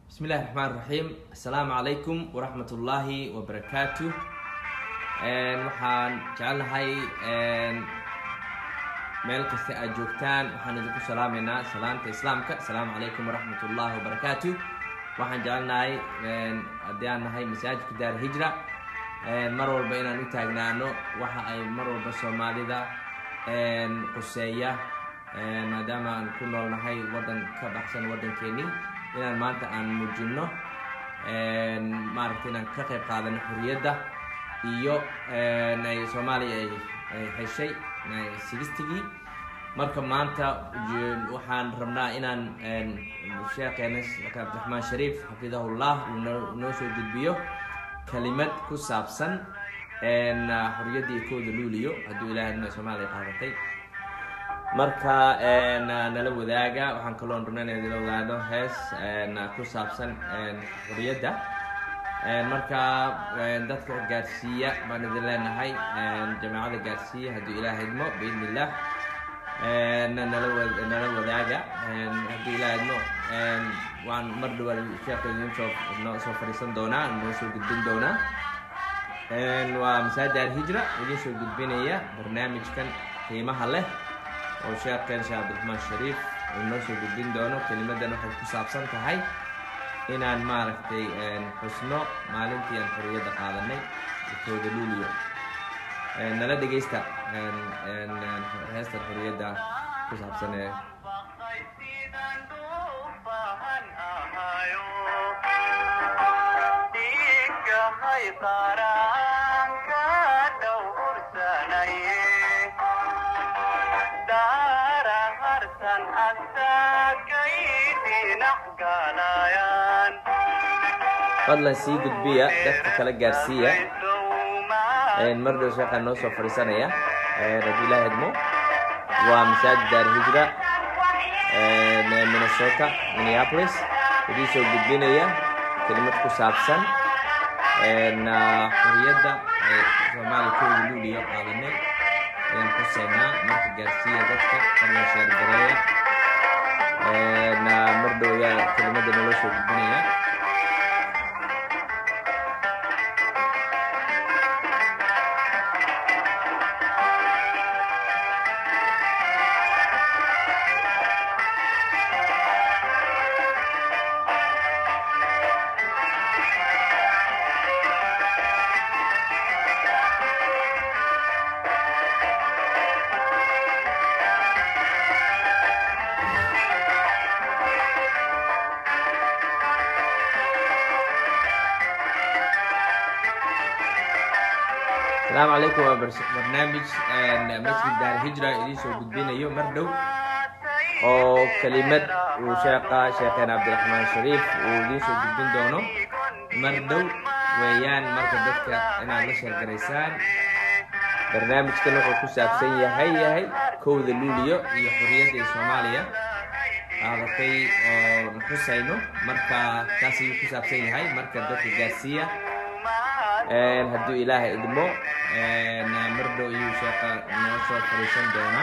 bismi illahi raxmaan raxiim assalaamu calaykum waraxmat ullaahi wabarakaatu waxaan jecelnahay meel kasta aad joogtaan waxaan idinku salaameynaa salaamta islaamka assalaamu calaykum waraxmat ullaahi wabarakaatu waxaan jecelnahay haddii aan nahay masaajidka daar hijra mar walba inaan u taagnaano waxa ay mar walba soomaalida quseeya maadaama aan ku noolnahay waddan ka baxsan waddankeeni inaan maanta aan muujino maaragtay inaan ka qayb qaadano xorriyadda iyo ay soomaaliya ay heshay sigistigii marka maanta waxaan rabnaa inaan sheekheena cabdiraxmaan shariif xafidahullah uu noo soo gudbiyo kelimad ku saabsan xorriyaddii kooda luuliyo hadduu ilaahadna soomaaliya qaadatay marka nala wadaaga waxaan kaloo rabna in idila wadaado hees ku saabsan xorriyadda marka dadka gaarsiiya baan idin leenahay jamaacada gaarsiiya hadduu ilaah idmo biidn illah nala wadaaga hadduu ilaah idmo waan mar dhawa sheekh idin soo noo soo fadhiisan doonaa noo soo gudbin doonaa waa masaajid alhijra idin soo gudbinaya barnaamijkan qiimaha leh oo sheekeen sheekh cabdiraxmaan shariif uu noo soo gudbin doono kelimadan waxay ku saabsan tahay inaan maaragtay xusno maalintii aan xorriyadda qaadanay kooda luuliyo nala dhegaysta heestan xorriyadda ku saabsan ee fadlan sii gudbiya dadka kala gaarsiiya mar dhow sheekhaan noo soo fadhiisanaya haddii ilaah idmo waa masaajid daar hijra minnesota minneapolis idin soo gudbinaya kelimad ku saabsan xorriyadda soomaaliya kooda luuliyo qaadanay ayaan xuseynaa marka gaarsiiya dadka fadlan sheergareeya mar dhow ayaa kelimada naloo soo gudbinaya asalaamu calaykum waa barnaamij masjid daar hijra idiin soo gudbinayo mar dhow oo kelimad uu sheeqa sheekeen cabdiraxmaan shariif uu idiin soo gudbin doono mar dhow weeyaan marka dadka inaad la sheergaraysaan barnaamijkan wuxuu ku saabsan yahay yahay kowda luuliyo iyo xorriyadda soomaaliya qaadatay oo xusayno marka taas ayuu ku saabsan yahay marka dadka gaarsiiya hadduu ilaahay idmo mar dhow ayuu sheeqa noo soo fariisan doonaa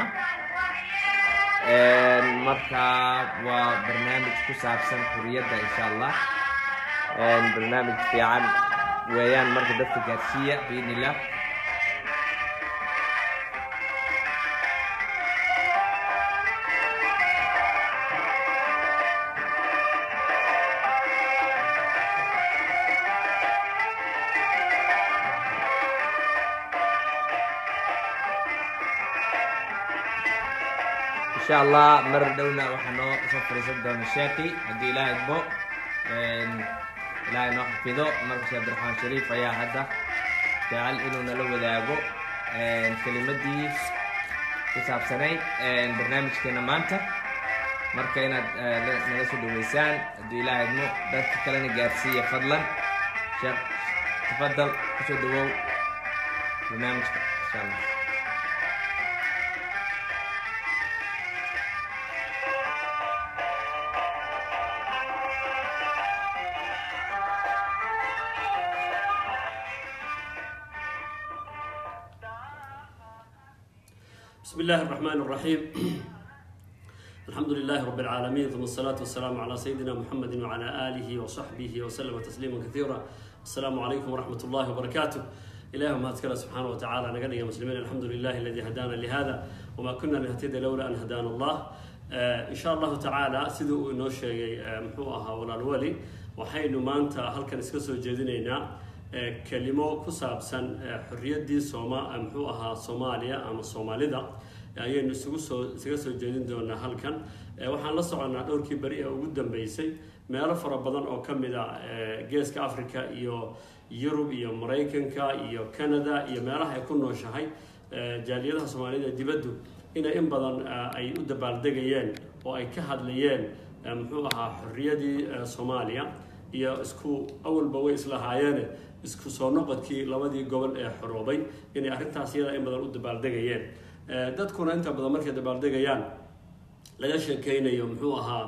marka waa barnaamij ku saabsan xuriyadda insha allah barnaamij fiican weeyaan marka dadka gaarsiiya biidn illah insha allah mar dhowna waxaa noo soo fariisan doona sheekhi haddii ilaah idmo ilaahay noo xafido marka sheekh abdiraxmaan shariif ayaa hadda jecel inuu nala wadaago kelimadii ku saabsanayd barnaamijkeena maanta marka inaad nala soo dhaweysaan haddii ilaah idmo dadka kalena gaarsiiya fadlan sheekh tafadal kusoo dhawow barnaamijka insha allah بسم الله الرحمن الرحيم الحمد لله رب العالمين ثم الصلاة والسلام على سيدنا محمد وعلى آله وصحبه وسلم تسليما كثيرا السلام عليكم ورحمة الله وبركاته إلههم هاتكلا سبحانه وتعالى نقل يا مسلمين الحمد لله الذي هدانا لهذا وما كنا نهتدي لولا أن هدانا الله آه إن شاء الله تعالى سيدو إنو شيء محوها ولا الولي وحين ما أنت هل كان اسكسو جدينينا آه كلمة كسابسا آه حرية دي سوما محوها صوماليا أما صوماليدا ayaynu isugu soo isaga soo jeedin doonaa halkan waxaan la soconnaa dhowrkii beri ee ugu dambeysay meelo fara badan oo ka mid a geeska africa iyo yurub iyo maraykanka iyo canada iyo meelaha ay ku nooshahay jaaliyadaha soomaalida dibaddu inay in badan ay u dabaaldegayeen oo ay ka hadlayeen muxuu ahaa xorriyadii soomaaliya iyo isku awalba way islahaayeene isku soo noqodkii labadii gobol ee xoroobay inay arrintaas iyada in badan u dabaaldegayeen dadkuna inta badan markay dabaaldegayaan laga sheekeynayo muxuu ahaa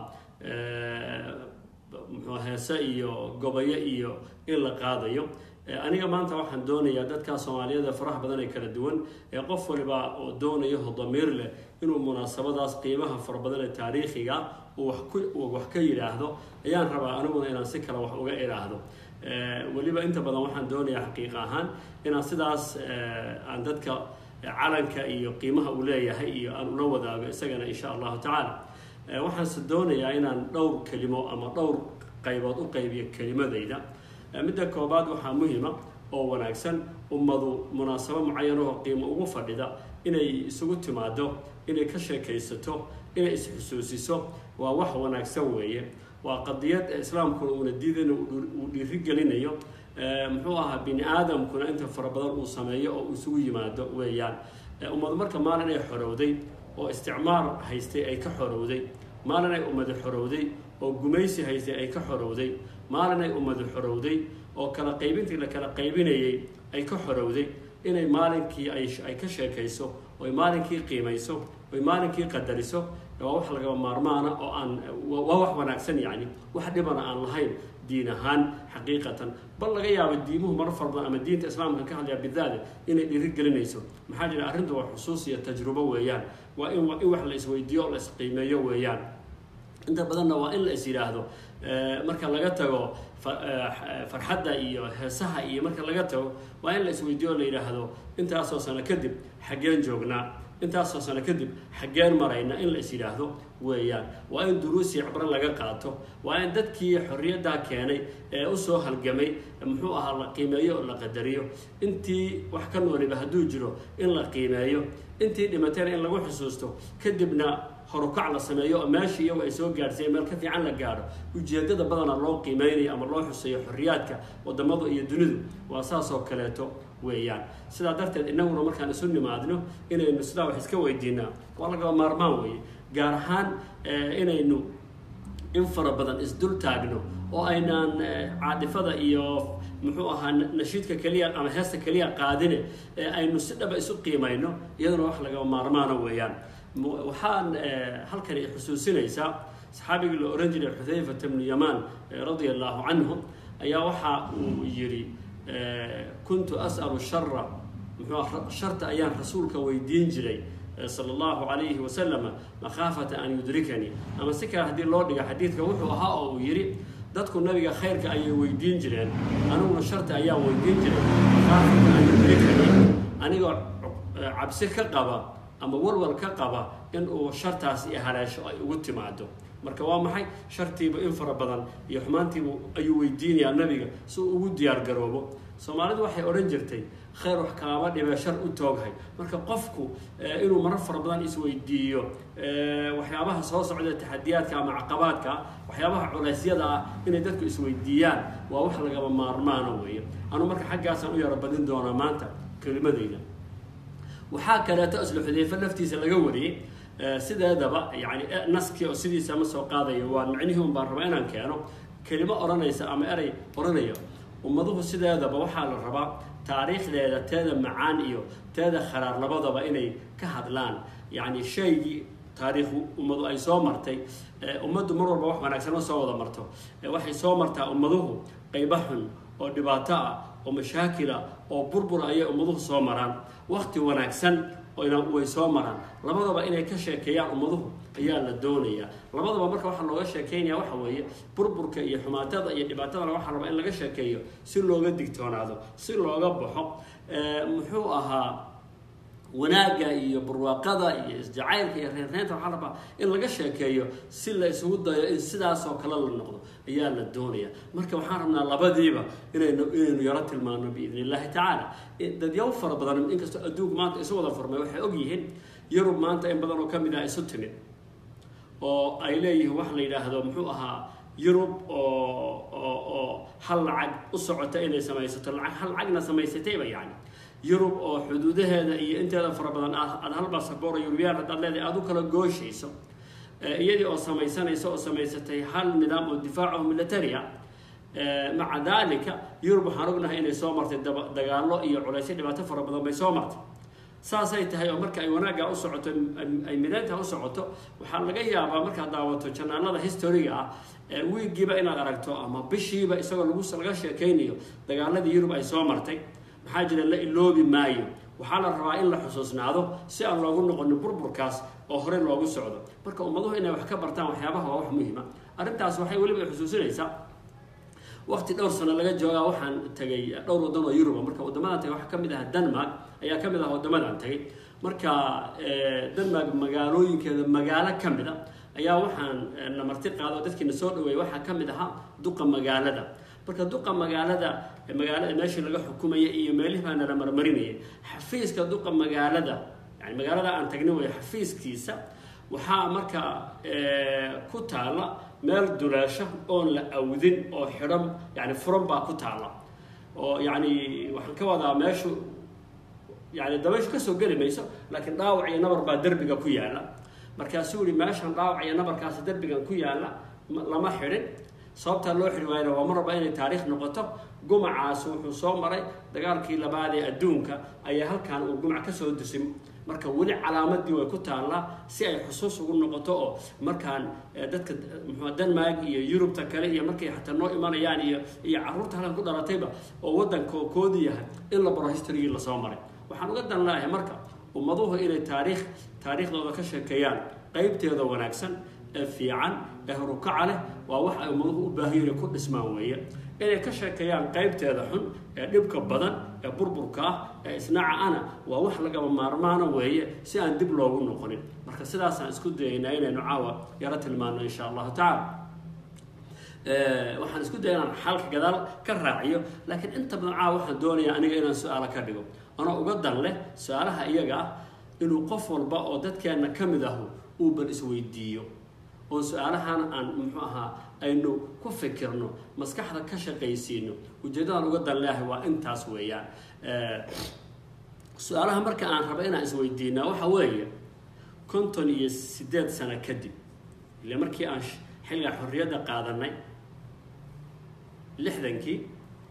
muxuu heese iyo gobayo iyo in la qaadayo aniga maanta waxaan doonayaa dadkaa soomaaliyeed faraha badan ee kala duwan ee qof waliba oo doonayo damiir leh inuu munaasabadaas qiimaha fara badan ee taariikhiga uu wax ka yidhaahdo ayaan rabaa aniguna inaan si kale wax uga idhaahdo weliba inta badan waxaan doonayaa xaqiiqa ahaan inaan sidaas aan dadka calanka iyo qiimaha uu leeyahay iyo aan ula wadaago isagana insha allahu tacaala waxaanse doonayaa inaan dhowr kelimo ama dhowr qaybood u qaybiyo kelimadayda midda koobaad waxaa muhima oo wanaagsan ummadu munaasabo mucayanahoo qiimo ugu fadhida inay isugu timaado inay ka sheekaysato inay isxusuusiso waa wax wanaagsan weeye waa qadiyad islaamkuna uuna diidayna uu dhiirigelinayo muxuu ahaa bini aadamkuna inta fara badan uu sameeyo oo isugu yimaado weeyaan ummadu marka maalin ay xorowday oo isticmaar haystay ay ka xorowday maalin ay ummadi xorowday oo gumaysi haystay ay ka xorowday maalin ay ummadi xorowday oo kala qaybintii la kala qaybinayay ay ka xorowday inay maalinkii ay ka sheekayso oy maalinkii qiimayso oy maalinkii qadariso waa wax lagaba maarmaana oo aan waa wax wanaagsan yacni wax dhibana aan lahayn diin ahaan xaqiiqatan bal laga yaabo diimuhu mar far badan ama diinta islaamka ka hadlaya bidaada inay dhiirigelinayso maxaa jira arrintu waa xusuus iyo tajrubo weeyaan waa in in wax la isweydiiyo o la isqiimeeyo weeyaan inta badanna waa in la is yidhaahdo marka laga tago farxadda iyo heesaha iyo marka laga tago waa in la isweydiiyo o la yidhaahdo intaasoo sano kadib xaggeen joognaa intaasoo sano kadib xaggeen marayna in la is yidhaahdo weeyaan waa in duruusi cibro laga qaato waa in dadkii xorriyaddaa keenay ee usoo halgamay muxuu ahaa la qiimeeyo oo la qadariyo intii wax ka nooliba hadduu jiro in la qiimeeyo intii dhimatayna in lagu xusuusto kadibna horukac la sameeyo oo meeshii iyagu ay soo gaadhsiiyen meel ka fiican la gaadho ujeedada badana loo qiimeynayo ama loo xuseeyo xorriyaadka wadamadu iyo dunidu waa saasoo kaleeto weeyaan sidaa darteed innaguna markaan isu nimaadno inaynu sidaa wax iska weydiinaa waa lagaba maarmaan weeye gaar ahaan inaynu in fara badan isdul taagno oo aynaan caadifada iyo muxuu ahaa nashiidka keliya ama heesta keliya qaadine aynu si dhaba isu qiimayno iyaduna wax lagaba maarmaana weeyaan waxaan halkani xusuusinaysaa saxaabigii la ohan jiray xudayfata bnu yamaan radia allahu canhu ayaa waxa uu yidhi kuntu as'alu shara muxuu sharta ayaan rasuulka weydiin jiray sala allahu calayhi wasalama makhaafata an yudrikanii ama si kale haddii loo dhiga xadiidka wuxuu ahaa oo uu yidhi dadku nabiga khayrka ayay weydiin jireen aniguna sharta ayaan weydiin jiray makhaafata an yudrikanii anigoo cabsi ka qaba ama walwal ka qaba in uu shartaasi haleesho ay ugu timaado marka waa maxay shartiiba in fara badan iyo xumaantiibu ayuu weydiinayaa nabiga si uu ugu diyaar garoobo soomaalidu waxay odhan jirtay khayr wax kaama dhibee shar u tooghay marka qofku inuu marar fara badan isweydiiyo waxyaabaha soo socda taxadiyaadka ama caqabaadka waxyaabaha culeysyada ah inay dadku isweydiiyaan waa wax lagaba maarmaana weeye anu marka xaggaasaan u yaro badin doonaa maanta kelimadeyda waxaa kaleeto isla xudeyfe laftiisa laga wariyey sideedaba yani naskii oo sidiisa ma soo qaadayo waa micnihii un baan rabaa inaan keeno kelimo odhanaysa ama erey odhanaya ummaduhu sideedaba waxaa la rabaa taariikhdeeda teeda macaan iyo teeda kharaar labadaba inay ka hadlaan yacni shaygii taariikh ummadu ay soo martay ummaddu mar walba wax wanaagsan ma soo wada marto waxay soo martaa ummaduhu qaybo xun oo dhibaato ah oo mashaakila oo burbur ayay ummaduhu soo maraan wakti wanaagsan oo ina way soo maraan labadaba inay ka sheekeeyaan ummaduhu ayaa la doonayaa labadaba marka waxaa looga sheekeynaya waxa weeye burburka iyo xumaatada iyo dhibaatadana waxaa rabaa in laga sheekeeyo si looga digtoonaado si looga baxo muxuu ahaa wanaagga iyo barwaaqada iyo isjacaylka iyo reerreynta waxaa rabaa in laga sheekeeyo si la isugu dayo in sidaasoo kale la noqdo ayaa la doonaya marka waxaan rabnaa labadiiba inaynu inaynu yaro tilmaano biidn illahi tacaala dadyaw fara badan inkastoo adduunku maanta isu wada furmay waxay og yihiin yurub maanta in badan oo ka mid ah isu timid oo ay leeyihiin wax la yidhaahdo muxuu ahaa yurub oo oo oo hal lacag u socota inay samaysato lacag hal lacagna samaysatayba yani yurub oo xuduudaheeda iyo inteeda fara badan aad hal basaboor yurubiyaan haddaad leedahay aada u kala gooshayso iyadii oo samaysanaysa oo samaysatay hal nidaam oo difaacaho militaria maca dalika yurub waxaan ognahay inay soo martay dagaallo iyo culaysyo dhibaato fara badan bay soo martay saasay tahay oo marka ay wanaagga u socoto ay mideynta u socoto waxaa laga yaabaa markaad daawato janaalada historiga ah wiigiiba inaad aragto ama bishiiba isagoo lagu laga sheekaynayo dagaaladii yurub ay soo martay maxaa jira la iloobi maayo waxaa la rabaa in la xusuusnaado si aan loogu noqonin burburkaas oo horey loogu socdo marka ummaduhu inay wax ka bartaan waxyaabaha waa wax muhiima arrintaas waxay weliba xusuusinaysaa waqti dhowr sano laga joogaa waxaan tagay dhowr waddan oo yuruba marka waddamadan tagay waxaa ka mid ah denmark ayaa ka mid ah waddamadan tagay marka denmark magaalooyinkeeda magaalo ka mid a ayaa waxaan na marti qaado dadkiina soo dhaweeyay waxaa ka mid ahaa duqa magaalada marka duqa magaalada magaalada meeshii laga xukumaya iyo meelihii baa nala marmarinayay xafiiska duqa magaalada yani magaalada aan tagni way xafiiskiisa waxaa marka ku taala meel duleesho oon la awdin oo xidhan yani furan baa ku taala oo yani waxaan ka wadaa meeshu yani dabayshu kasoo geli mayso laakiin dhaawac iyo nabar baa derbiga ku yaala markaasuu yihi meeshan dhaawac iyo nabarkaasi derbigan ku yaala lama xidhin sababtaa loo xidhi waayna waa mar walba inay taariikh noqoto gumacaas wuxuu soo maray dagaalkii labaad ee adduunka ayaa halkan uu gumac kasoo dusin marka weli calaamadii way ku taallaa si ay xusuus ugu noqoto oo markaan dadka mxua denmark iyo yurubta kale iyo markay xataa noo imanayaan iyo iyo carruurta halkan ku dhalatayba oo waddanka koodi yahay in la baro historygii lasoo maray waxaan uga dan leeyahay marka ummaduhu inay taariikh taariikhdooda ka sheekeeyaan qeybteeda wanaagsan ee fiican ee horukaca leh waa wax ay ummaduhu u baahan yihin ku dhismaan weeye inay ka sheekeeyaan qeybteeda xun ee dhibka badan ee burburka ah ee isnaaca ana waa wax lagaba maarmaana weeye si aan dib loogu noqonin marka sidaasaan isku dayaynaa inaynu caawa yaro tilmaano insha allahu tacaala waxaan isku daya inaan xalka gadaal ka raaciyo laakiin inta badan caawa waxaan doonayaa aniga inaan su-aalo ka dhigo anoo uga dan leh su-aalaha iyaga ah inuu qof walba oo dadkeenna ka mid ahu uuban isweydiiyo oo su-aalahan aan muxuu ahaa aynu ku fikirno maskaxda ka shaqaysiino ujeeddadaan uga dan leeyahay waa intaas weeyaan su-aalaha marka aan raba inaan isweydiinaa waxa weeye konton iyo siddeed sano kadib ile markii aan xilliga xorriyadda qaadanay lixdankii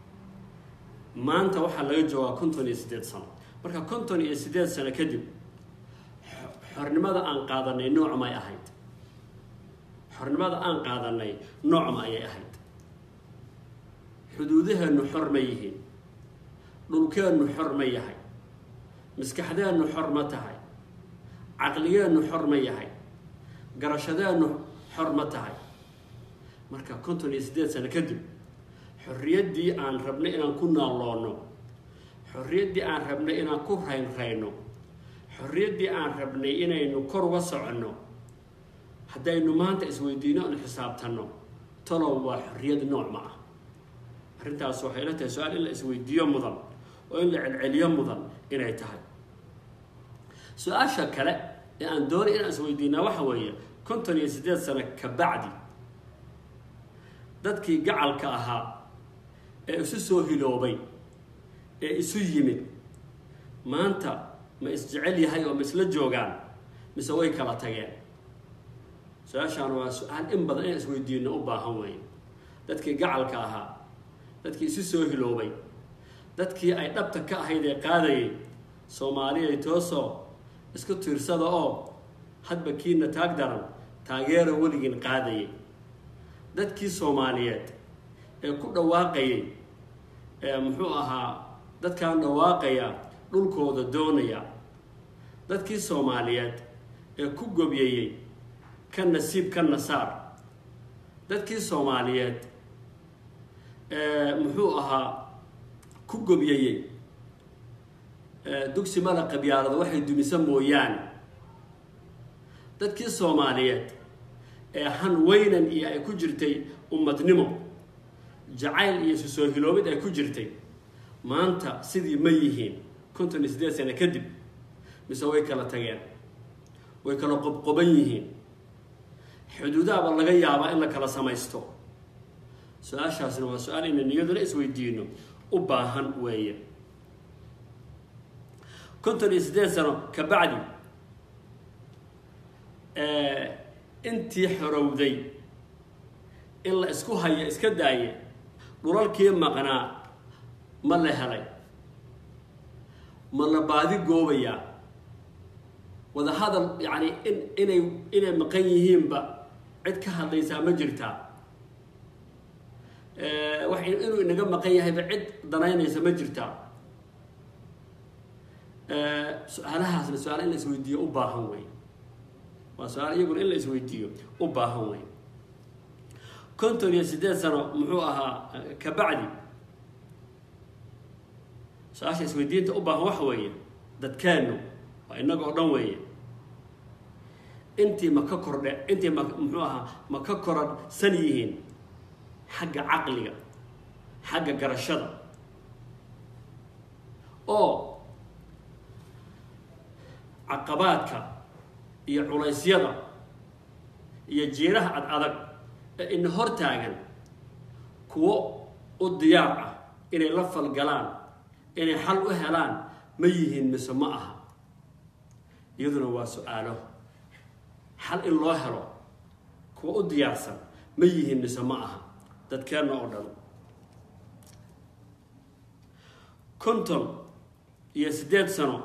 maanta waxaa laga joogaa konton iyo siddeed sano marka konton iyo siddeed sano kadib xornimada aan qaadanay noocmay ahayd xornimada aan qaadanay noocma ayay ahayd xuduudaheennu xor ma yihiin dhulkeennu xor ma yahay maskaxdeennu xor ma tahay caqligeennu xor ma yahay garashadeennu xor ma tahay marka konton iyo siddeed sano kadib xorriyaddii aan rabnay inaan ku naalloonno xorriyaddii aan rabnay inaan ku raynrayno xorriyaddii aan rabnay inaynu kor uga soconno haddaynu maanta isweydiino anu xisaabtanno talow waa xorriyad nooc ma ah arrintaas waxay ila tahay su-aal in la isweydiiyo mudan oo in la celceliyo mudan inay tahay su-aasha kale ee aan doonay inaan isweydiinaa waxa weeye konton iyo siddeed sano ka bacdi dadkii gacalka ahaa ee isu soo hiloobay ee isu yimid maanta ma isjecel yahay oo ma isla joogaan mise way kala tageen su-aashaan waa su-aal in badan inaan isweydiino u baahan weeye dadkii gacalka ahaa dadkii isu soo hiloobay dadkii ay dhabta ka ahayd ee qaadayay soomaaliyay toosoo isku tiirsada oo hadba kiina taag daran taageera weligiin qaadayay dadkii soomaaliyeed ee ku dhawaaqayay ee muxuu ahaa dadkaan dhawaaqaya dhulkooda doonaya dadkii soomaaliyeed ee ku gobyeeyey ka nasiib ka nasaar dadkii soomaaliyeed ee muxuu ahaa ku gobyeeyey dugsi mala qabyaalada waxay dumisa mooyaane dadkii soomaaliyeed ee han weynan iyo ay ku jirtay ummadnimo jacayl iyo isu soo hiloobid ay ku jirtay maanta sidii ma yihiin konton iyo siddeed sano kadib mise way kala tageen way kala qobqoban yihiin xuduudaaba laga yaabaa in la kala samaysto su-aashaasna waa su-aal inaynu iyaduna isweydiino u baahan weeye konton iyo siddeed sano ka bacdi intii xorowday in la isku haya iska daaye dhulalkii maqnaa ma la helay ma la baadi goobayaa wada hadal yacni in inay inay maqan yihiinba cid ka hadlaysaa ma jirtaa wax inuu inaga maqan yahayba cid danaynaysa ma jirtaa su-aalahaasna su-aal in la isweydiiyo u baahan wey waa su-aal iyaguna in la isweydiiyo u baahan wey konton iyo siddeed sano muxuu ahaa ka bacdi su-aasha isweydiinta u baahan waxa weeye dadkeennu waa innaga oo dhan weeye intii ma ka kordhe intii ma muxuu ahaa ma ka koradhsan yihiin xagga caqliga xagga garashada oo caqabaadka iyo culaysyada iyo jiiraha ad adag ee ina hor taagan kuwo u diyaar ah inay la falgalaan inay xal u helaan ma yihiin mise ma aha iyaduna waa su-aalo xal in loo helo kuwa u diyaarsan ma yihiin mise ma aha dadkeenna oo dhan konton iyo siddeed sano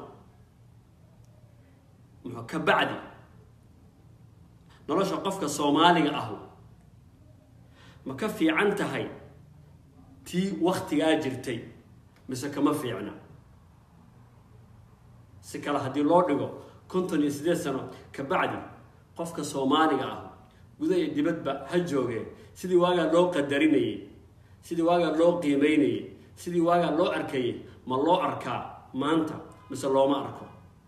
muxuu ka bacdi nolosha qofka soomaaliga ahu ma ka fiican tahay tii waktigaa jirtay mise kama fiicna si kale haddii loo dhigo konton iyo siddeed sano ka bacdi qofka soomaaliga ah guda iyo dibadba ha joogee sidii waagaa loo qadarinayay sidii waagaa loo qiimeynayay sidii waagaa loo arkayay ma loo arkaa maanta mise looma arko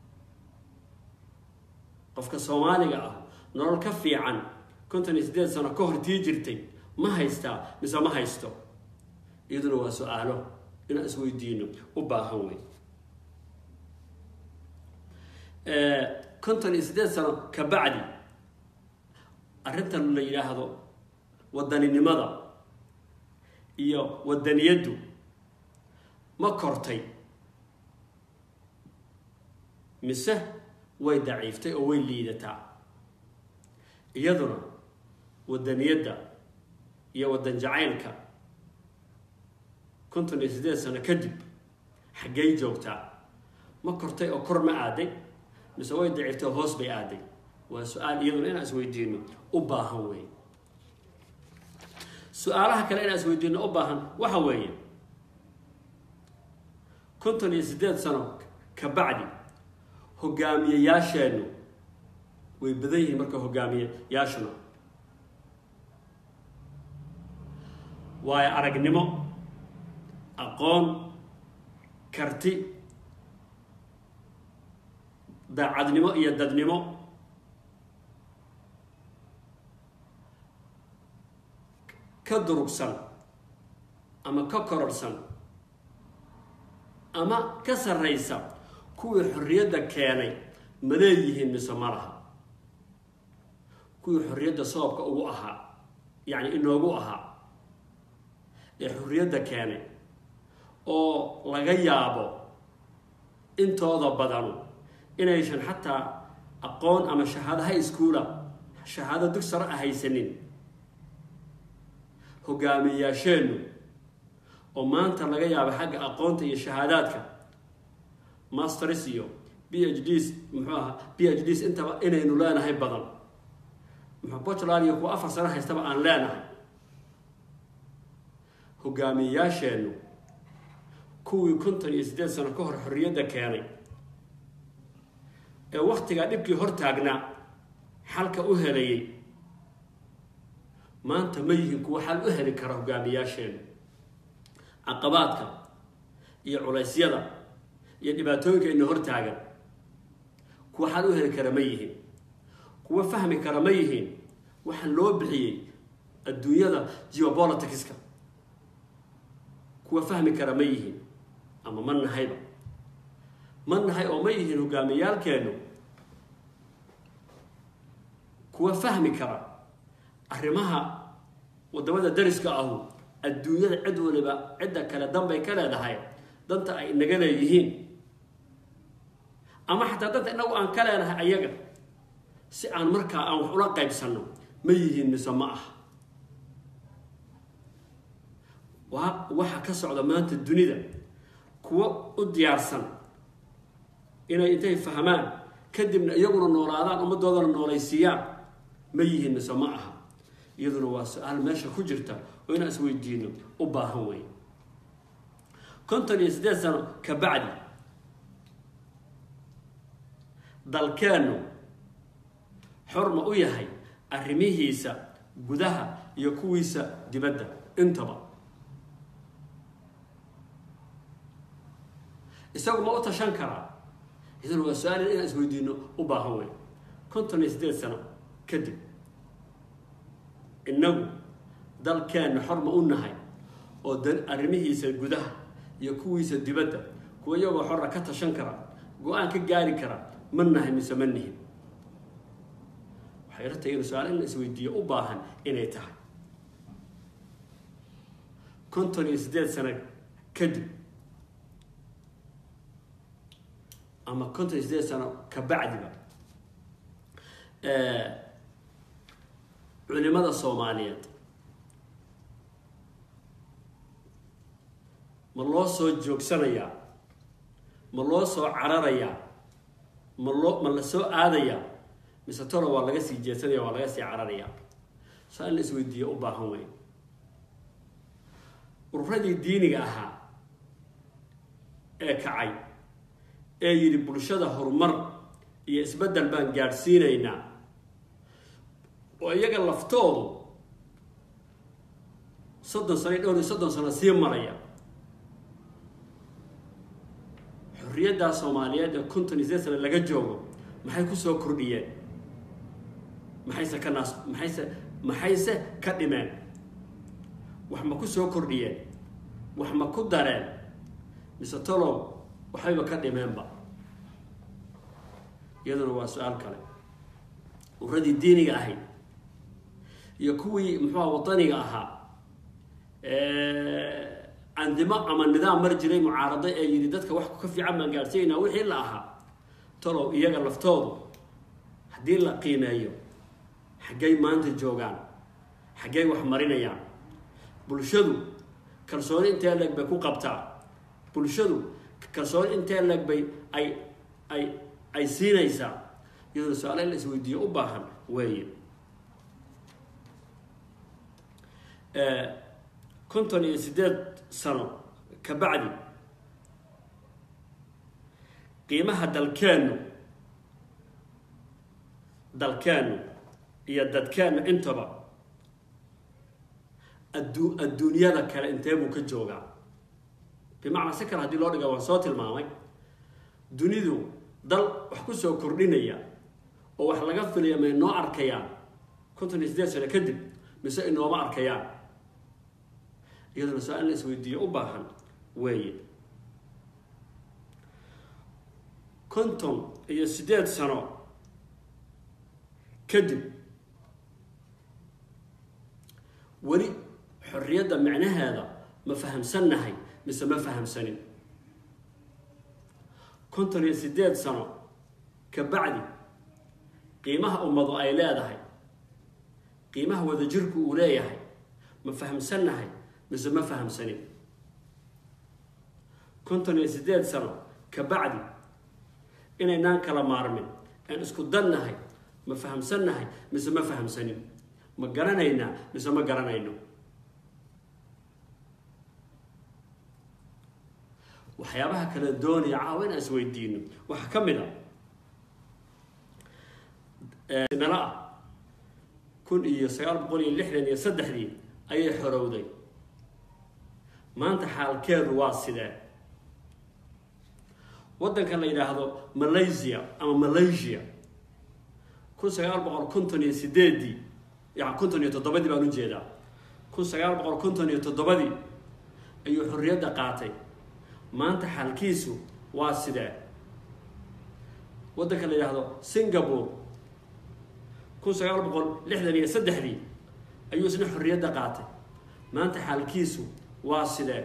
qofka soomaaliga ah nolol ka fiican konton iyo siddeed sano ka hor tii jirtay ma haystaa mise ma haysto iyaduna waa su-aalo inaan isweydiino u baahan wey konton iyo siddeed sano ka bacdi arrintan la yidhaahdo wadaninimada iyo wadaniyaddu ma kortay mise way daciiftay oo way liidataa iyaduna wadaniyadda iyo wadan jacaylka konton iyo siddeed sano kadib xaggay joogtaa ma kortay oo kor ma aaday mise way daciiftay oo hoos bay aaday waa su-aal iyaduna inaan isweydiino u baahan wey su-aalaha kale inaan isweydiino u baahan waxa weeye konton iyo siddeed sano ka bacdi hogaamiyeyaasheennu way badan yihiin marka hogaamiyeyaashuna waayo aragnimo aqoon karti daacadnimo iyo dadnimo ka durugsan ama ka kororhsan ama ka sarraysa kuwii xorriyadda keenay ma leeyihiin mise ma laha kuwii xorriyadda sababka ugu ahaa yacni inoogu ahaa ee xorriyadda keenay oo laga yaabo intooda badanu inaysan xataa aqoon ama shahaado high schoola shahaado dug sare a haysanin hogaamiyayaasheennu oo maanta laga yaabo xagga aqoonta iyo shahaadaadka masters iyo b h ds muxuu ahaa b h ds intaba inaynu leenahay badan muxuu butland iyo kuwa afar sano haystaba aan leenahay hogaamiyayaasheennu kuwii konton iyo siddeed sano ka hor xorriyadda keenay ee waktigaa dhibkii hor taagnaa xalka u helayay maanta ma yihiin kuwa xal u heli kara hogaamiyaasheenu caqabaadka iyo culaysyada iyo dhibaatooyinka ina hor taagan kuwa xal u heli kara ma yihiin kuwa fahmi kara ma yihiin waxaa loo bixiyey adduunyada geopoliticska kuwa fahmi kara ma yihiin ama ma nahayba ma nahay oo ma yihiin hogaamiyaalkeenu kuwa fahmi kara arrimaha wadamada dariska ahu adduunyada cid waliba cidda kale danbay ka leedahay danta ay inaga leeyihiin ama xataa danta inagu aan ka leenahay ayaga si aan markaa aan wax ula qaybsanno ma yihiin mise ma ah wa waxa ka socda maanta dunida kuwo u diyaarsan inay intay fahmaan kadibna iyaguna noolaadaan ummaddoodana noolaysiiyaan ma yihiin mise ma aha iyaduna waa su-aal meesha ku jirta oo inaan isweydiino u baahan wey konton iyo siddeed sano ka bacdi dalkeennu xor ma u yahay arrimihiisa gudaha iyo kuwiisa dibadda intaba isagu ma u tashan karaa iyaduna waa su-aal inaan isweydiino u baahan wey konton iyo siddeed sano kadib innagu dalkeenna xor ma u nahay oo da arrimihiisa gudaha iyo kuwiisa dibadda kuwa iyagoo xorra ka tashan kara go-aan ka gaari kara ma nahay mise ma nihin waxay ratay in su-aal in la isweydiiyo u baahan inay tahay konton iyo siddeed sano kadib ama konton iyo siddeed sano ka bacdiba culimada soomaaliyeed ma loo soo joogsanayaa ma loo soo cararayaa ma loo ma la soo aadayaa mise tolo waa laga sii jeedsanaya waa laga sii cararayaa saa in la isweydiiyo u baahan weyn ururadii diiniga ahaa ee kacay ee yidhi bulshada horumar iyo isbeddel baan gaadhsiinaynaa oo iyaga laftoodu soddon sano iyo dhowr iyo soddon sano sii maraya xorriyaddaa soomaaliyeed ee konton iyo sideed sano laga joogo maxay ku soo kordhiyeen maxayse ka naas maxayse maxayse ka dhimeen wax ma ku soo kordhiyeen wax ma ku dareen mise tolow waxbayba ka dhimeenba iyaduna waa su-aal kale uradii diiniga ahayd iyo kuwii muxuuha wadaniga ahaa candimo ama nidaam mar jiray mucaarado ee yidhi dadka wax ka fiican baan gaadhsiinaynaa wixii la ahaa talow iyaga laftoodu haddii la qiimeeyo xaggay maanta joogaan xaggay wax marinayaan bulshadu kalsooni intee leeg bay ku qabtaa bulshadu kalsooni intee leeg bay ay ay ay siinaysaa iyadoo su-aala in la isweydiiyo u baahan weeye konton iyo siddeed sano ka bacdi qiimaha dalkeennu dalkeennu iyo dadkeennu intaba addu adduunyada kale intee buu ka joogaa bimacnaa si kale haddii loo dhiga waan soo tilmaamay dunidu dal wax ku soo kordhinaya oo wax laga filaya may noo arkayaan konton iyo siddeed sano kadib mise inooma arkayaan iyaduna su-aal in la isweydiiyo u baahan weeye konton iyo siddeed sano kadib weli xorriyadda micnaheeda ma fahamsannahay mise ma fahamsanin konton iyo siddeed sano ka bacdi qiimaha ummadu ay leedahay qiimaha wadajirku uu leeyahay ma fahamsannahay mise ma fahamsanin konton iyo siddeed sano ka bacdi inaynaan kala maarmin aan isku dannahay ma fahamsannahay mise ma fahamsanin ma garanaynaa mise ma garanayno waxyaabaha kala doonaya caawa inaan isweydiino waxaa ka mid a nala ah kun iyo sagaal boqol iyo lixdan iyo saddexdii ayay xorowday maanta xaalkeedu waa sidee waddankan la yidhaahdo malaysia ama malaysia kun sagaal boqol konton iyo sideedii yani konton iyo toddobadii baan ujeedaa kun sagaal boqol konton iyo toddobadii ayuu xorriyadda qaatay maanta xaalkiisu waa sidee waddanka la yidhaahdo singapore kun sagaal boqol lixdan iyo saddexdii ayuu isna xorriyadda qaatay maanta xaalkiisu waa sidee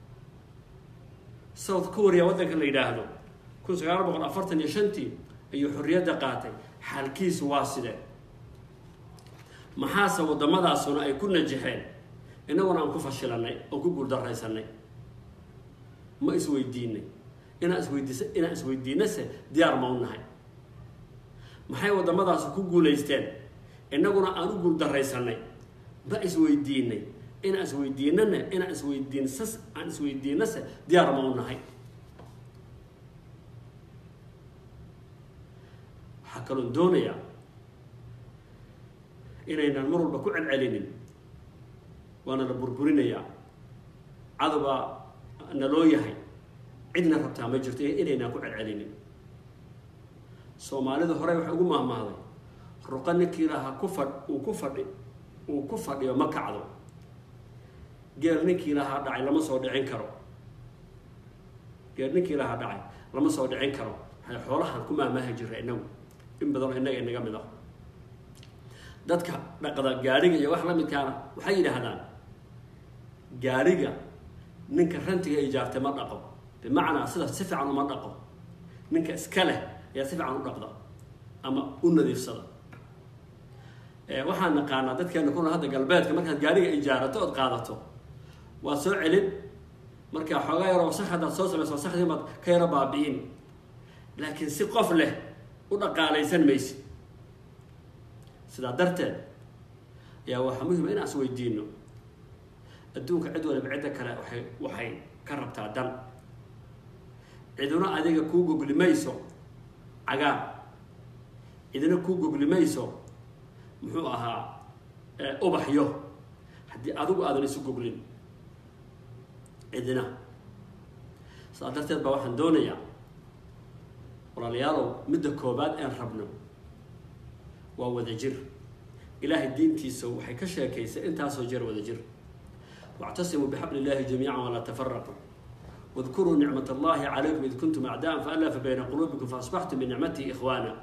south korea waddanka la yidhaahdo kun sagaal boqol afartan iyo shantii ayuu xorriyadda qaatay xaalkiisu waa sidee maxaase waddamadaasuna ay ku najaxeen innaguna aan ku fashilanay oo ku guuldarraysanay ma isweydiinay inaan isweydiis inaan isweydiinase diyaar ma u nahay maxay waddamadaasi ku guulaysteen innaguna aan u guuldarraysanay ma isweydiinay inaan isweydiinana inaan isweydiinsas aan isweydiinase diyaar ma u nahay waxaa kaloon doonayaa inaynan mar walba ku celcelinin waana la burburinayaa cadowbaa naloo yahay cidna rabtaa ma jirto inaynaan ku celcelinin soomaalida horey waxay ugu mahmahday ruqa ninkii lahaa ku fadh uu ku fadhi uu ku fadhiyo ma kacdo geel ninkii lahaa dhacay lama soo dhicin karo geel ninkii lahaa dhacay lama soo dhicin karo waxay xoolahan ku maamaahi jira inagu in badanoo innaga inaga mid ah dadka dhaqda gaariga iyo wax la midkaana waxay yidhaahdaan gaariga ninka rantiga ijaartay ma dhaqo bimacnaa sida si fiican uma dhaqo ninka iska leh ayaa si fiican u dhaqda ama u nadiifsada waxaan naqaanaa dadkeena kuna hadda galbeedka markaad gaariga ijaarato ood qaadato waad soo celin markaa xoogaa yaroo wasakh haddaad soo samayso wasakhdii baad ka yaro baabi'in laakiin si qof leh u dhaqaalaysan maysid sidaa darteed ayaa waxaa muhima inaan is weydiino adduunka cid waliba cidda kale waay waxay ka rabtaa dan ciduna adiga kuu gogli mayso cagaar cidina kuu gogli mayso muxuu ahaa ubaxyo haddii adigu aadan isu goglin cidina sidaa darteed baa waxaan doonayaa walaalayaalow midda koobaad een rabno waa wadajir ilaahay diintiisa waxay ka sheekaysay intaasoo jeer wadajir واعتصموا بحبل الله جميعا ولا تفرقوا واذكروا نعمة الله عليكم إذ كنتم أعداء فألف بين قلوبكم فأصبحتم بنعمته إخوانا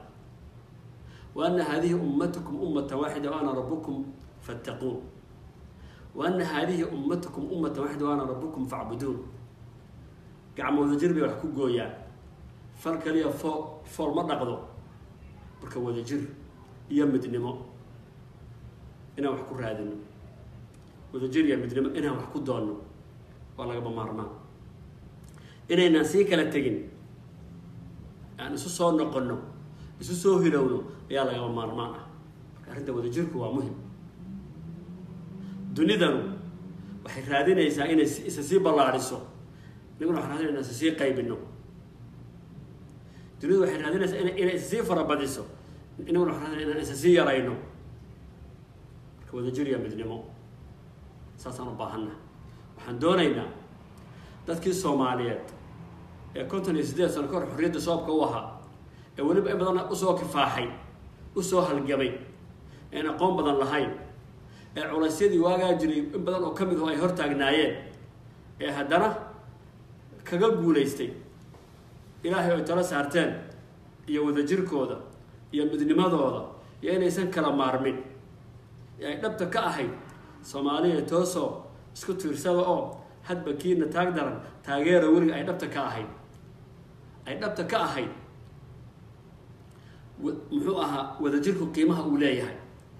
وأن هذه أمتكم أمة واحدة وأنا ربكم فاتقون وأن هذه أمتكم أمة واحدة وأنا ربكم فاعبدون قعموا wadajir bay wax ku gooyaan fal kaliya foo fool ma dhaqdo marka wadajir iyo midnimo inaan wax ku raadino wadajir iyo midnimo inaan wax ku doonno waa lagaba maarmaan inaynaan sii kala tegin aan isu soo noqonno isu soo hilowno ayaa lagaba maarmaan ah marka arrinta wadajirku waa muhim dunidanu waxay raadinaysaa inay isa sii ballaadhiso inaguna waxaan raadinayna isa sii qaybino dunidu waxay raadinaysaa ina inay isa sii farabadiso inaguna waxaan raadinayna inaan isa sii yarayno marka wadajir iyo midnimo saasaan u baahanna waxaan doonaynaa dadkii soomaaliyeed ee konton iyo siddeed sano ka hor xorriyadda soobka u ahaa ee weliba in badan usoo kifaaxay usoo halgamay een aqoon badan lahayn ee culaysyadii waagaa jiray in badan oo ka mid oo ay hortaagnaayeen ee haddana kaga guulaystay ilaahay ay talo saarteen iyo wadajirkooda iyo midnimadooda iyo inaysan kala maarmin ee ay dhabta ka ahayd soomaaliya toosoo isku tiirsada oo hadba kiina taag daran taageera weliga ay dhabta ka ahayd ay dhabta ka ahayd muxuu ahaa wadajirku qiimaha uu leeyahay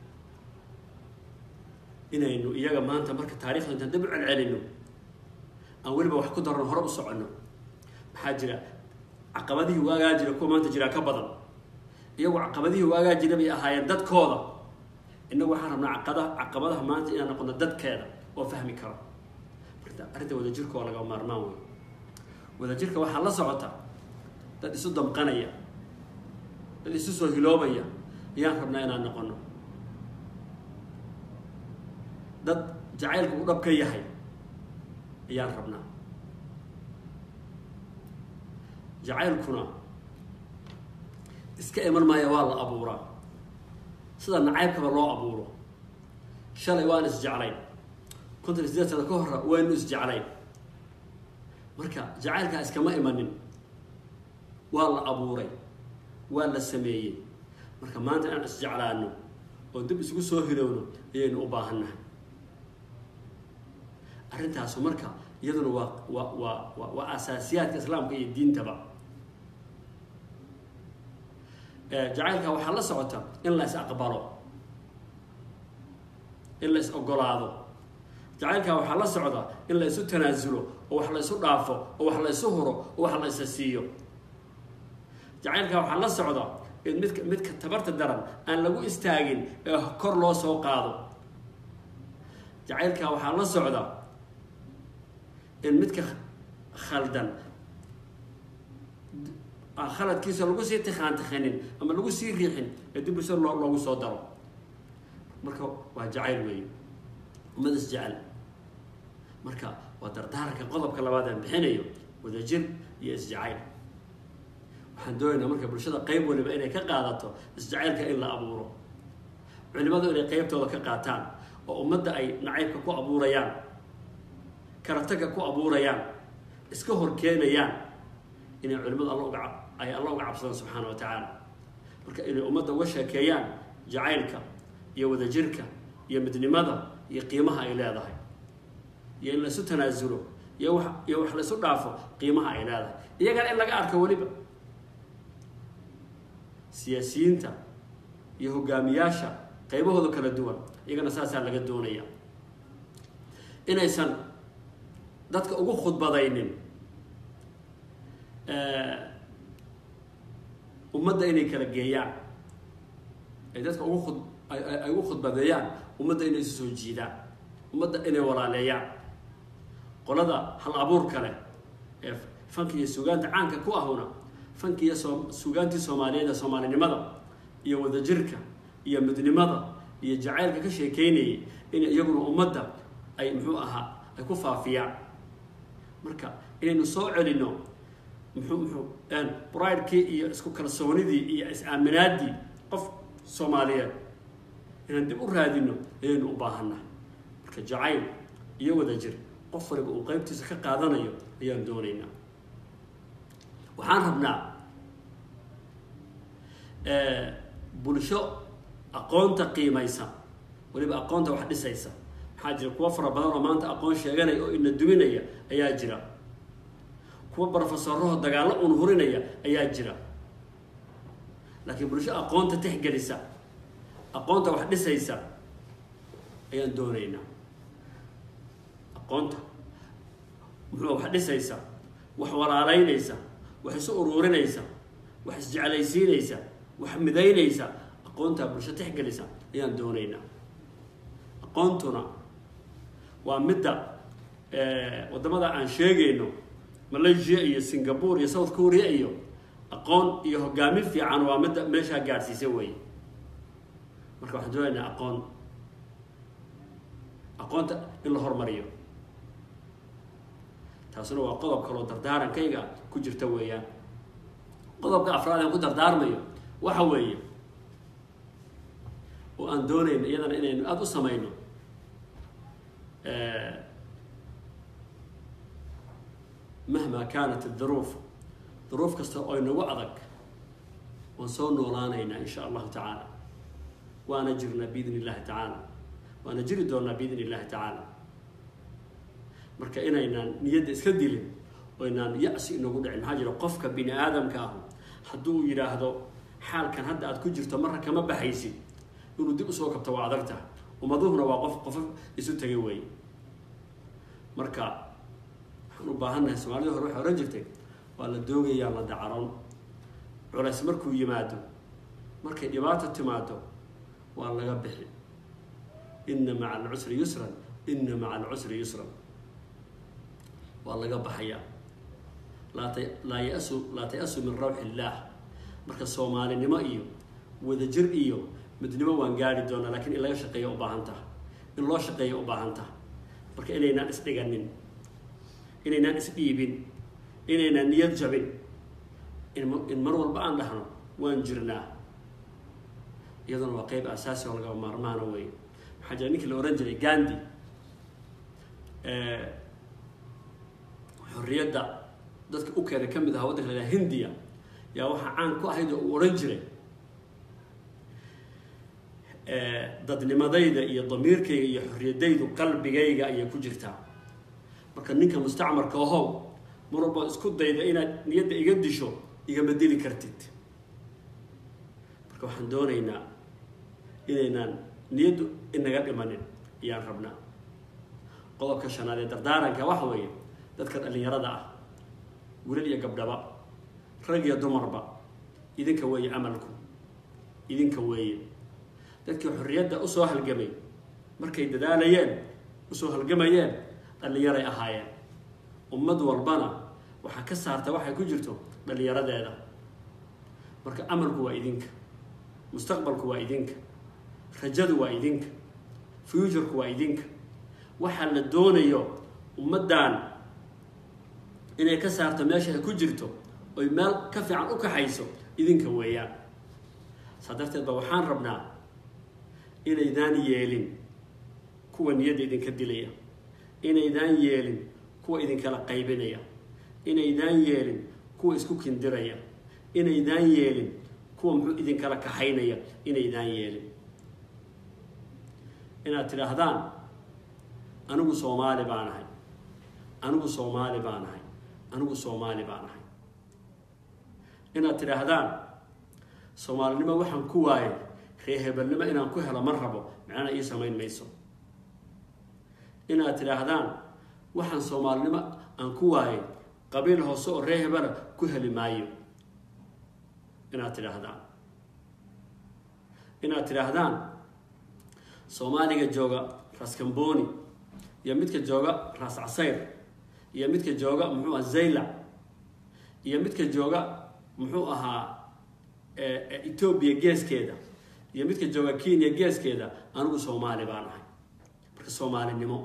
inaynu iyaga maanta marka taarikhda intaan dib u celcelino aan weliba wax ku darano hore u soconno maxaa jira caqabadihii waagaa jira kuwa maanta jiraa ka badan iyagu caqabadihii waagaa jira bay ahaayeen dadkooda innagu waxaan rabnaa caqada caqabadaha maanta inaan noqono dadkeeda oo fahmi karo marka arrinta wadajirka waa laga maarmaan wey wadajirka waxaa la socota dad isu damqanaya dad isu soo hiloobaya ayaan rabnaa inaan noqono dad jacaylku u dhab ka yahay ayaan rabnaa jacaylkuna iska iman maaya waa la abuuraa sida nacaybkaba loo abuuro shalay waan isjeclayn kontan sideed sano ka hora waynu isjeclayn marka jacaylkaa iskama imanin waa la abuuray waa la sameeyey marka maanta inaan isjeclaano oo dib isugu soo hilowno ayaynu u baahannahay arrintaasu marka iyaduna waa waa waa wa waa asaasiyaadka islaamka iyo diintaba jacaylka waxaa la socota in la is aqbalo in la is ogolaado jacaylka waxaa la socda in la isu tanaasulo oo wax la isu dhaafo oo wax la isu huro oo wax la isa siiyo jacaylka waxaa la socda in midka midka tabarta daran aan lagu istaagin ee kor loo soo qaado jacaylka waxaa la socda in midka khaldan aan khaladkiisa lagu sii tikhaan tikhanin ama lagu sii riixin ee dib usa loo loogu soo daro marka waa jacayl weeye ummad is jecel marka waa dardaaranka qodobka labaad aan bixinayo wadajir iyo isjacayl waxaan doonaynaa marka bulshada qeyb waliba inay ka qaadato isjacaylka in la abuuro culimadu inay qeybtooda ka qaataan oo ummadda ay nacaybka ku abuurayaan karataga ku abuurayaan iska hor keenayaan inay culimadu alla uga ay alla uga cabsadaan subxaana wa tacaala marka inay ummadda uga sheekeeyaan jacaylka iyo wadajirka iyo midnimada iyo qiimaha ay leedahay iyo in laisu tanaasulo iyo wax iyo wax laisu dhaafo qiimaha ay leedahay iyagana in laga arko weliba siyaasiyiinta iyo hogaamiyaasha qaybahooda kala duwan iyagana saasaa laga doonaya inaysan dadka ugu khudbadaynin ummadda inay kala geeyaan ay dadka ugu khud ay ugu khudbadeeyaan ummadda inay isu soo jiidaan ummadda inay walaaleeyaan qolada hal abuur kale ee fanka iyo sugaanta caanka ku ahuna fanka iyo soo sugaantii soomaaliyeed ee soomaalinimada iyo wadajirka iyo midnimada iyo jacaylka ka sheekeynayay in iyaguna ummadda ay muxuu ahaa ay ku faafiyaan marka inaynu soo celino muxuu muxuu bridekii iyo isku kalsoonidii iyo is-aaminaadii qof soomaaliyeed inaan dib u raadino ayaynu u baahannahay marka jacayl iyo wadajir qof waliba uu qeybtiisa ka qaadanayo ayaan doonaynaa waxaan rabnaa bulsho aqoonta qiimaysa weliba aqoonta wax dhisaysa maxaa jira kuwa fara badan oo maanta aqoon sheeganaya oo ina duminaya ayaa jira kuwa brofesoroho dagaallo un hurinaya ayaa jira laakiin bulsho aqoonta tixgelisa aqoonta wax dhisaysa ayaan doonaynaa aqoonta muxuu wax dhisaysa wax walaaleynaysa wax isu uruurinaysa wax isjeclaysiinaysa wax midaynaysa aqoontaa bulsho tixgelisa ayaan doonaynaa aqoontuna waa midda waddamada aan sheegayno malaysia iyo singapore iyo south korea iyo aqoon iyo hogaamin fiican waa midda meeshaa gaadhsiisa weeye marka waxaan doonaynaa aqoon aqoonta in la hormariyo taasuna waa qodob kaloo dardaarankayga ku jirta weeyaan qodobka afraad aan ku dardaarmayo waxa weeye oo aan doonayno iyadana inaynu aada u samayno mahma kaanat duruuf duruuf kasta oo inagu adag waan soo noolaanaynaa in sha allahu tacaala waana jirnaa biidn illahi tacaala waana jiri doonaa biidn illahi tacaala marka inaynaan niyadda iska dilin oo inaan ya-si inagu dhicin maxaa jira qofka bini aadamka ahu hadduu yidhaahdo xaalkan hadda aad ku jirto marra kama baxaysid inuu dib usoo kabto waa adag tahay ummaduhuna waa qof qofa isu tegay wey marka waxaan u baahannahay soomaalida hore waxay ohan jirtay waa la doogayaa la dacaron culays markuu yimaado markay dhibaato timaado waa laga bixi inna maca alcusri yusran inna maca alcusri yusran waa laga baxayaa laa ta laa yasu laa ta-asu min rawxi illaah marka soomaalinimo iyo wadajir iyo midnimo waan gaari doonaa laakiin in laga shaqeeya u baahan taha in loo shaqeeya u baahan taha marka inaynaan isdhiganin inaynaan isdhiibin inaynaan niyad jabin in mar walba aan dhahno waan jirnaa iyaduna waa qeyb asaasi oo lagaba maarmaana wey waxaa jira ninkii la ohan jiray gandi xorriyadda dadka u keenay ka mid ahaa waddanka la yhaha hindiya yaa waxaa caan ku ahayd oo uu odhan jiray dadnimadayda iyo damiirkayga iyo xorriyadaydu qalbigayga ayay ku jirtaa marka ninka mustacmarka ahow mar walbaad isku dayda inaad niyadda iga disho igama dili kartid marka waxaan doonaynaa inaynaan niyaddu inaga dhimanin ayaan rabnaa qodobka shanaad ee dardaaranka waxa weeye dadka dhallinyarada ah wilal iyo gabdhaba rag iyo dumarba idinka weeye camalku idinka weeye dadkii xorriyadda usoo halgamay markay dadaalayeen usoo halgamayeen dhallinyaray ahaayeen ummad walbana waxaa ka saarta waxay ku jirto dhallinyaradeeda marka amalku waa idinka mustaqbalku waa idinka rajadu waa idinka futurku waa idinka waxaa la doonayo ummaddan inay ka saarto meesha ay ku jirto oy meel ka fiican u kaxayso idinka weeyaan saa darteed ba waxaan rabnaa inaydaan yeelin kuwa niyadda idinka dilaya inaydaan yeelin kuwa idinkala qaybinaya inaydaan yeelin kuwa isku kindiraya inaydaan yeelin kuwa muxuu idinkala kaxaynaya inaydaan yeelin inaad tidhaahdaan anigu soomaali baan ahay anigu soomaali baan ahay anigu soomaali baan ahay inaad tidhaahdaan soomaalinimo waxaan ku waayay reehebelnimo inaan ku helo ma rabo macnana ii samayn mayso inaad tidhaahdaan waxaan soomaalinimo aan ku waayay qabiil hoose oo ree hebela ku heli maayo inaad tidhaahdaan inaad tidhaahdaan soomaaliga jooga raskamboni iyo midka jooga ras casayr iyo midka jooga muxuu aha zaylac iyo midka jooga muxuu ahaa etoobiya geeskeeda iyo midka jooga kenya geeskeeda anigu soomaali baan ahay marka soomaalinimo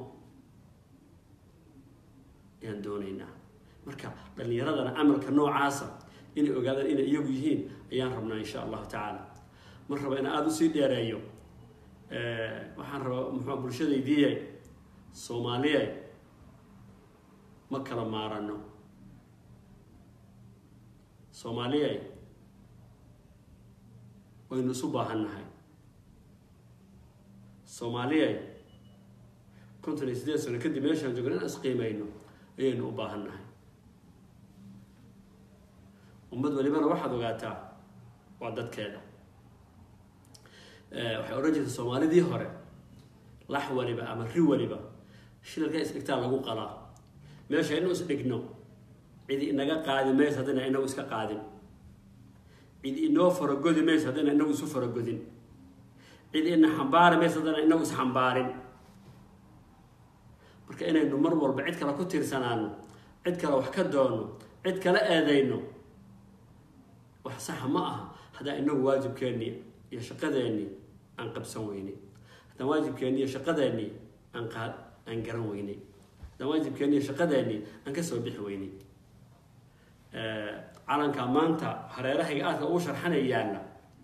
ayaan doonaynaa marka dhallinyaradana camalka noocaasa inay ogaadaan inay iyagu yihiin ayaan rabnaa insha allahu tacaala mar raba inaan aada usii dheereeyo waxaan rabaa muxua bulshadaydiiye soomaaliye ma kala maarano soomaaliye waynu isu baahan nahay soomaaliye konton iyo sideed sano kadib meeshaan joogna inaan isqiimayno ayaynu u baahan nahay ummad walibana waxaad ogaataa waa dadkeeda waxay odhan jirtay soomaalidii hore lax waliba ama ri waliba shilalka isdhigtaa lagu qalaa meesha inu isdhigno cidi inaga qaadi mayso haddayna inagu iska qaadin cidi inoo faragodi mayso haddayna inagu isu faragodin cidi ina xambaari mayso haddayna inagu isxambaarin marka inaynu mar walba cid kale ku tiirsanaano cid kale wax ka doono cid kale eedayno wax saxa ma aha haddaan inagu waajibkeennii iyo shaqadeennii aan qabsan weynay haddaan waajibkeennii iyo shaqadeennii aan qa aan garan weynay haddaan waajibkeennii iyo shaqadeennii aan ka soo bixi weynay calanka maanta hareerahayga aadka ugu sharxanay yaalla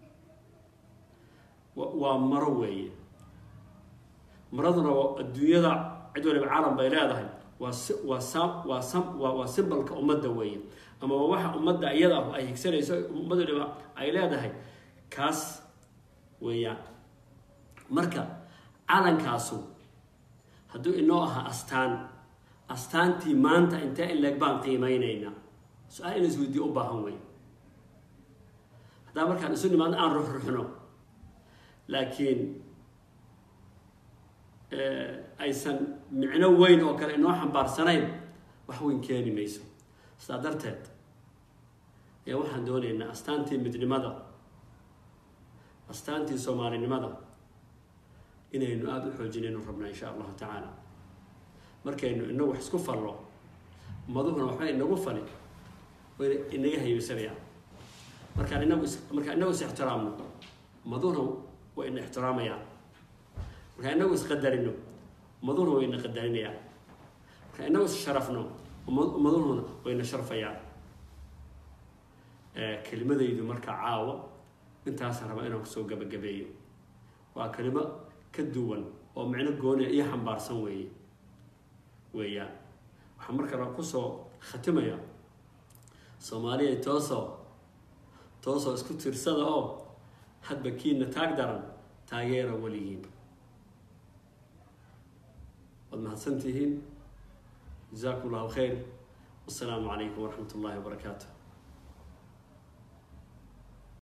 waa maro weeye maraduna adduunyada cid waliba calan bay leedahay waa si waa sam waa sam waa waa simbalka ummadda weeye ama waa waxa ummadda iyada ah ay higsanayso ummad waliba ay leedahay kaas weeyaan marka calankaasu hadduu inoo ahaa astaan astaantii maanta intee in leeg baan qiimeyneynaa su-aal ina isweydiyo u baahan wey haddaa markaan isu nimaadno aan ruxruxno laakiin aysan micno weyn oo kale inoo xambaarsanayn wax weyn keeni mayso sidaa darteed ayaa waxaan doonaynaa astaantii midnimada astaantii soomaalinimada inaynu aada u xoojinaynu rabnaa insha allahu tacaala markaynu inagu wax isku fallo ummaduhuna waxba inagu fali wayna inaga haybaysanayaan markaan inagu is markaan inagu is ixtiraamno maduna waa ina ixtiraamayaan marka inagu isqadarino maduna waa ina qadarinayaan marka inagu issharafno madununa waa ina sharfayaan kelimadaydu marka caawa intaasaan rabaa inaan kusoo gabagabeeyo waa kelimo ka duwan oo micno gooniya iyo xambaarsan weeye weeyaan waxaan marka la kusoo khatimaya soomaaliya toosoo toosoo isku tirsada oo hadba kiina taag daran taageera weligiin waad mahadsan tihiin jazakum allahu khayr wasalaamu calaykum waraxmat ullahi wabarakaatu